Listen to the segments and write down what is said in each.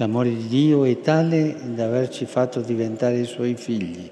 L'amore di Dio è tale da averci fatto diventare i suoi figli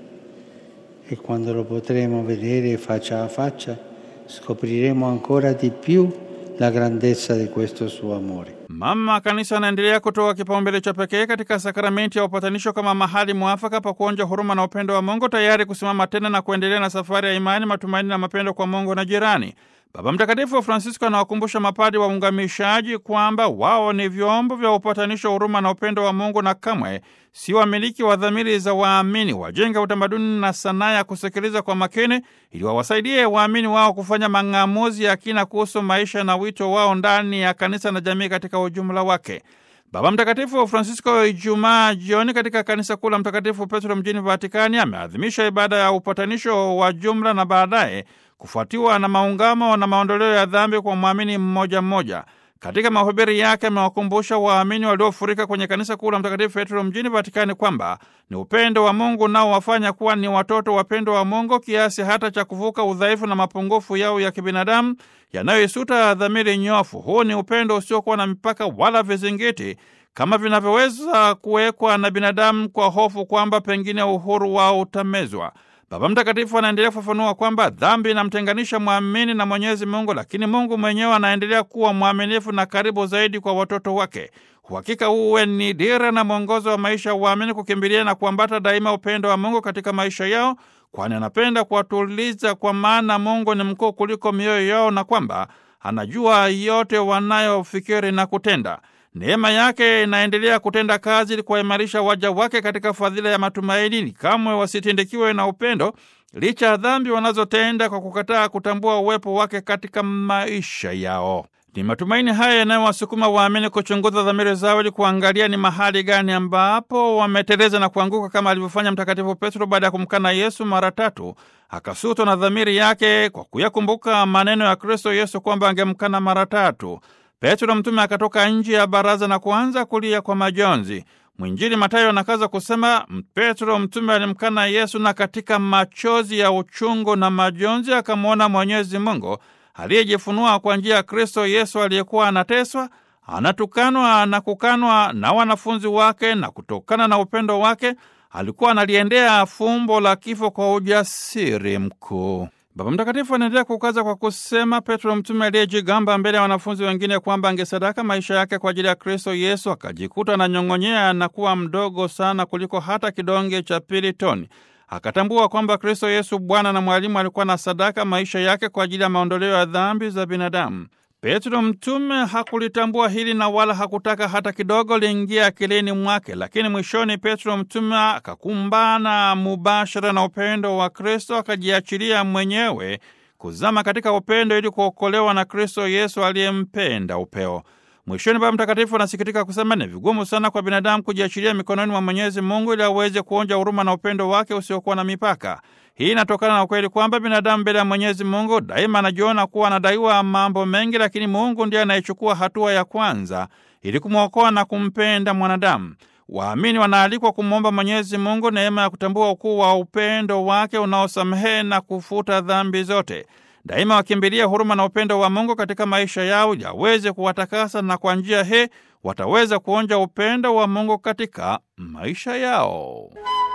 e quando lo potremo vedere faccia a faccia scopriremo ancora di più la grandezza di questo suo amore. Mama Kanisa anaendelea kutoa kipaumbele cha pekee katika sakramenti ya upatanisho kama mahali mwafaka pa kuonja huruma na upendo wa Mungu, tayari kusimama tena na kuendelea na safari ya imani, matumaini na mapendo kwa Mungu na jirani. Baba Mtakatifu Francisco anawakumbusha mapadi wa ungamishaji kwamba wao ni vyombo vya upatanisho, huruma na upendo wa Mungu na kamwe si wamiliki wa dhamiri za waamini. Wajenga utamaduni na sanaa ya kusikiliza kwa makini, ili wawasaidie waamini wao kufanya mang'amuzi ya kina kuhusu maisha na wito wao ndani ya kanisa na jamii katika ujumla wake. Baba Mtakatifu Francisco Ijumaa jioni katika kanisa kuu la Mtakatifu Petro mjini Vatikani ameadhimisha ibada ya upatanisho wa jumla na baadaye kufuatiwa na maungamo na maondoleo ya dhambi kwa mwamini mmoja mmoja. Katika mahubiri yake amewakumbusha waamini waliofurika kwenye kanisa kuu la Mtakatifu Petro mjini Vatikani kwamba ni upendo wa Mungu nao wafanya kuwa ni watoto wapendo wa Mungu kiasi hata cha kuvuka udhaifu na mapungufu yao ya kibinadamu yanayoisuta dhamiri nyofu. Huu ni upendo usiokuwa na mipaka wala vizingiti kama vinavyoweza kuwekwa na binadamu kwa hofu kwamba pengine uhuru wao utamezwa. Baba Mtakatifu anaendelea kufafanua kwamba dhambi inamtenganisha mwamini na Mwenyezi Mungu, lakini Mungu mwenyewe anaendelea kuwa mwaminifu na karibu zaidi kwa watoto wake. Uhakika uwe ni dira na mwongozo wa maisha ya uamini, kukimbilia na kuambata daima upendo wa Mungu katika maisha yao, kwani anapenda kuwatuliza, kwa maana Mungu ni mkuu kuliko mioyo yao na kwamba anajua yote wanayofikiri na kutenda. Neema yake inaendelea kutenda kazi ili kuwaimarisha waja wake katika fadhila ya matumaini, kamwe wasitindikiwe na upendo licha ya dhambi wanazotenda kwa kukataa kutambua uwepo wake katika maisha yao. Ni matumaini haya yanayowasukuma waamini kuchunguza dhamiri zao ili kuangalia ni mahali gani ambapo wameteleza na kuanguka, kama alivyofanya Mtakatifu Petro baada ya kumkana Yesu mara tatu, akasutwa na dhamiri yake kwa kuyakumbuka maneno ya Kristo Yesu kwamba angemkana mara tatu. Petro mtume akatoka nje ya baraza na kuanza kulia kwa majonzi. Mwinjili Mathayo anakaza kusema, Petro mtume alimkana Yesu na katika machozi ya uchungu na majonzi akamwona Mwenyezi Mungu aliyejifunua kwa njia ya Kristo Yesu aliyekuwa anateswa, anatukanwa na kukanwa na wanafunzi wake, na kutokana na upendo wake alikuwa analiendea fumbo la kifo kwa ujasiri mkuu. Baba Mtakatifu anaendelea kukaza kwa kusema, Petro mtume aliyejigamba mbele ya wanafunzi wengine kwamba angesadaka maisha yake kwa ajili ya Kristo Yesu, akajikuta ananyong'onyea na kuwa mdogo sana kuliko hata kidonge cha pili toni. Akatambua kwamba Kristo Yesu Bwana na Mwalimu alikuwa na sadaka maisha yake kwa ajili ya maondoleo ya dhambi za binadamu. Petro mtume hakulitambua hili na wala hakutaka hata kidogo liingia akilini mwake, lakini mwishoni Petro mtume akakumbana mubashara na upendo wa Kristo, akajiachilia mwenyewe kuzama katika upendo ili kuokolewa na Kristo Yesu aliyempenda upeo. Mwishoni Baba Mtakatifu anasikitika kusema ni vigumu sana kwa binadamu kujiachilia mikononi mwa Mwenyezi Mungu ili aweze kuonja huruma na upendo wake usiokuwa na mipaka. Hii inatokana na ukweli kwamba binadamu mbele ya Mwenyezi Mungu daima anajiona kuwa anadaiwa mambo mengi, lakini Mungu ndiye anayechukua hatua ya kwanza ili kumwokoa na kumpenda mwanadamu. Waamini wanaalikwa kumwomba Mwenyezi Mungu neema ya kutambua ukuu wa upendo wake unaosamehe na kufuta dhambi zote. Daima wakimbilia huruma na upendo wa Mungu katika maisha yao yaweze kuwatakasa, na kwa njia hii wataweza kuonja upendo wa Mungu katika maisha yao.